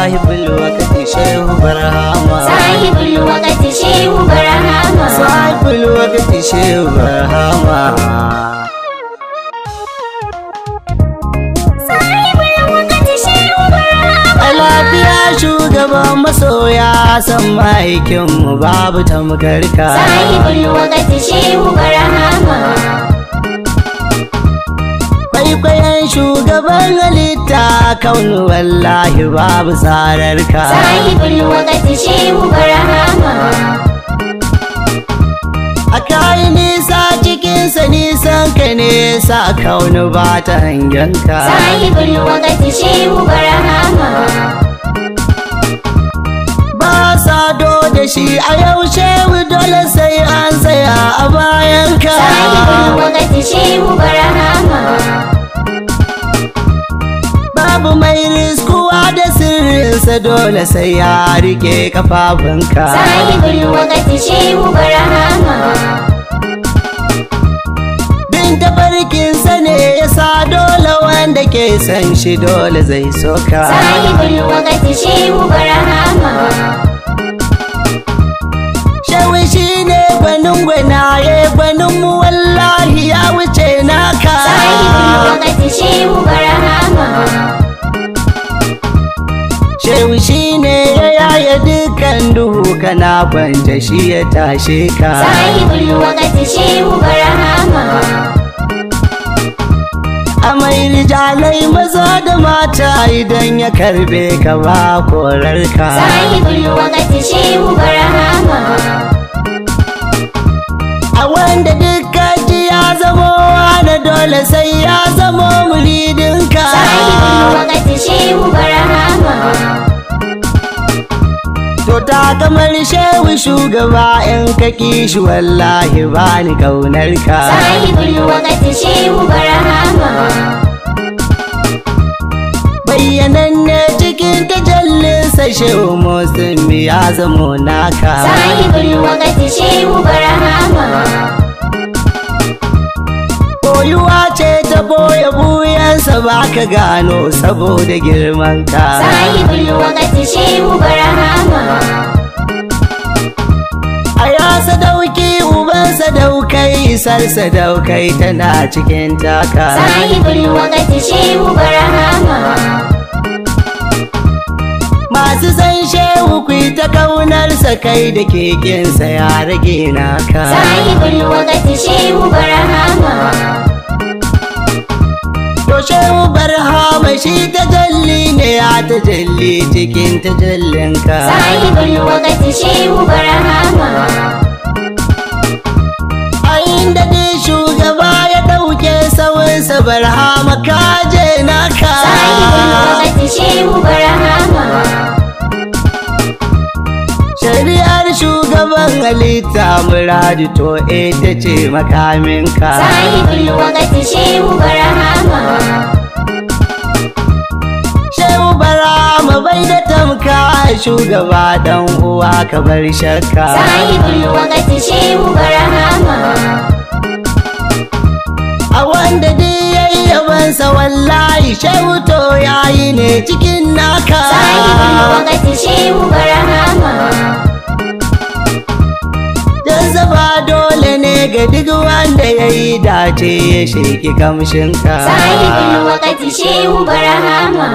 sahibul wakati shehu barhama sahibul wakati shehu barhama sahibul wakati shehu barhama sahibul wakati shehu barhama a lafiya shugaban masoya san maikinmu babu tamkarka sahibul wakati shehu barhama kwaikwayon shugaban halitta kaunu wallahi babu tsararka sahibul wakati shehu barhama a kayi nisa cikinsa nisan ka nesa kaunu ba ta hangenka sahibul wakati shehu barhama ba sado da shi a yaushe dole sai an tsaya a bayanka sahibul wakati shehu barhama babu mai riskuwa da sirrinsa dole sai ya rike kafafunka sahibul wakati shehu barhama bin tafarkinsa ne ya sa dole wanda ke san shi dole zai soka sahibul wakati shehu barhama shawi shi ne gwanin gwanaye gwanin mu wallahi ya wuce naka sahibul wakati shehu barhama shewi shi ne ya yaya dukkan duhu kana kwance shi ya tashe ka sahibul wakati shehu barhama a mai rijalai maza da mata idan ya karbe ka ba korarka sahibul wakati shehu barhama a wanda dukkan ji ya zamo wani dole sai ya zamo muridinka sahibul wakati shehu barhama to ta kamar shehu shugaba in ka kishi wallahi ba ni kaunarka sahibul wakati shehu barhama bayyananne cikin tajallinsa shehu musulmi ya zamo naka sahibul wakati shehu barhama koyuwa ce ta boye buyansa ba ka gano saboda girmanka sahibul wakati shehu barhama a ya sadauki uban sadaukai isar sadaukai tana cikin taka sahibul wakati shehu barhama masu san shehu ku yi ta kaunarsa kai da kekensa ya rage naka sahibul wakati shehu barhama to shehu barhama shi tajalli ne ya tajalli cikin tajallinka sahibul wakati shehu barhama a inda dai shugaba ya ɗauke sawunsa barhama kaje naka sahibul wakati shehu barhama shari'ar shugaban halitta muradu to ita ce makaminka sahibul wakati shehu barhama shehu barhama bai da tamka shugaba dan uwa ka bar shakka sahibul wakati shehu barhama a wanda duk yayi yabansa wallahi shehu to yayi ne cikin naka sahibul wakati shehu barhama Jazaba dole ne ga duk wanda ya yi dace ya sheki kamshinka sahibul wakati shehu barhama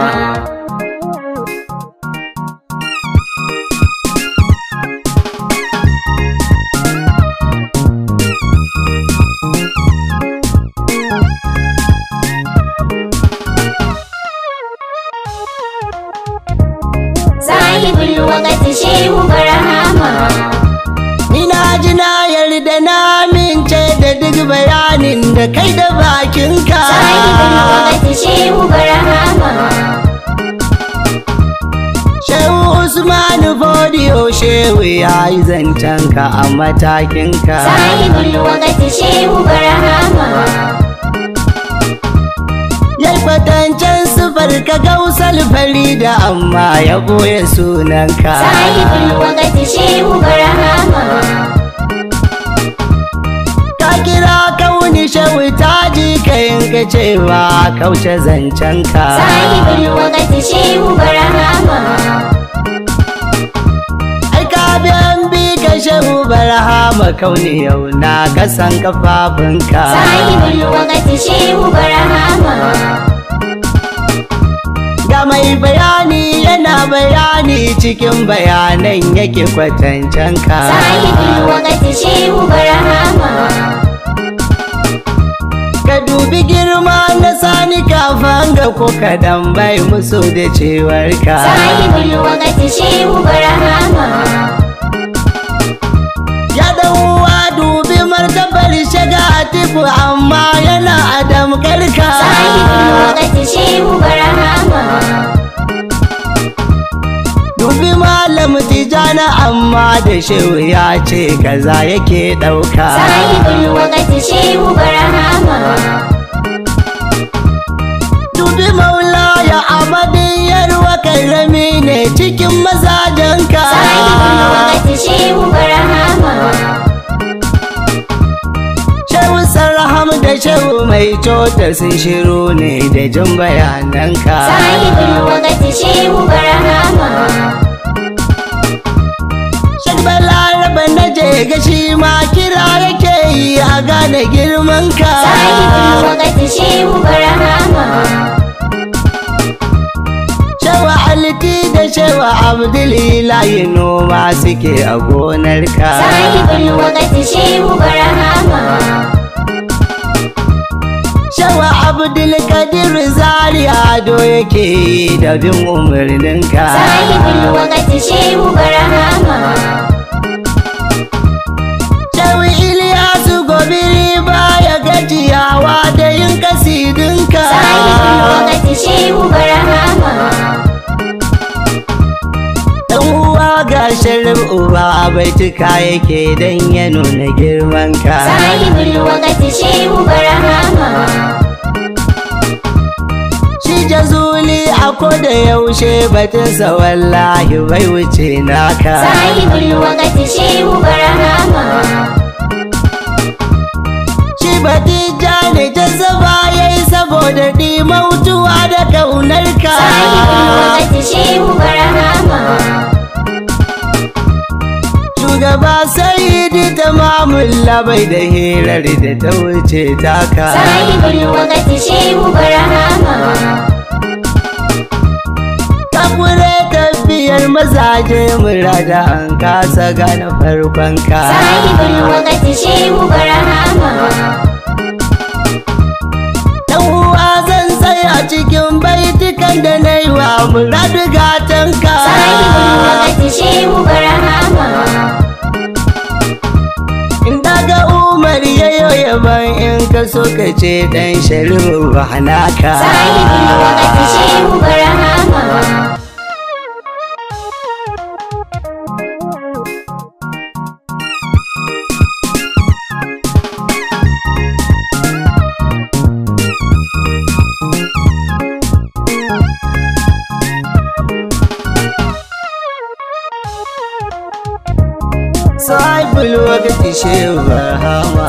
sahibul wakati shehu barhama Ina ji na yarda na amince da duk bayanin da kai da bakinka sahibul wakati shehu barhama Shehu Usman Bodiyo Shehu ya yi zancenka a matakinka sahibul wakati shehu barhama Ya kwatancen sufar ka gausal farida amma ya boye sunanka sahibul wakati shehu barhama Ka kira kauni shehu ta ji kayin ka cewa kauce zancenka sahibul wakati shehu barhama ai ka biyan bi ka shehu barhama kauni yau na kasan kafafunka sahibul wakati shehu barhama ga mai bayani yana bayani cikin bayanan yake kwatancenka sahibul wakati shehu barhama ka dubi girma na sani kafan ga ko kadan bai musu da cewarka sahibul wakati shehu barhama ya dan uwa dubi martabar shiga atiku amma yana adam karka sahibul wakati shehu barhama dubi malam tijana amma da shehu ya ce kaza yake dauka sahibul wakati shehu barhama dubi maula ya amadin yarwa karami ne cikin mazajenka sahibul wakati shehu barhama shehu sarham da shehu mai cota sun shiru ne da jin bayananka sahibul wakati shehu barhama Shek Balaraba na je ga shi ma kira yake yi a gane girmanka sahibul wakati shehu barhama Shewa Alti da Shewa Abdulilayi noma suke a gonarka sahibul wakati shehu barhama Shewa Abdul Kadir Zaria ado yake yi da bin umarninka sahibul wakati shehu barhama Shewa Iliyasu Gobiri baya gajiyawa da yin kasidinka sahibul wakati shehu barhama Dan uwa ga sharif uba baituka yake dan ya nuna girmanka sahibul wakati shehu barhama Shi jazuli a koda yaushe batunsa wallahi bai wuce naka sahibul wakati shehu barhama Shi batija ne jazaba yayi saboda dimautuwa da kaunarka sahibul wakati shehu barhama Shugaba Sayyidi tamamun labai da hirar da ta wuce taka sahibul wakati shehu barhama Kakure tafiyar mazaje murada an kasa gane farkonka sahibul wakati shehu barhama Dan uwa zan tsaya cikin baitukan da na yi wa muradu gatanka sahibul wakati shehu barhama In daga Umar yayo yaban in ka so ka ce dan sharifu ba naka sahibul wakati shehu barhama Sahibul wakati shehu barhama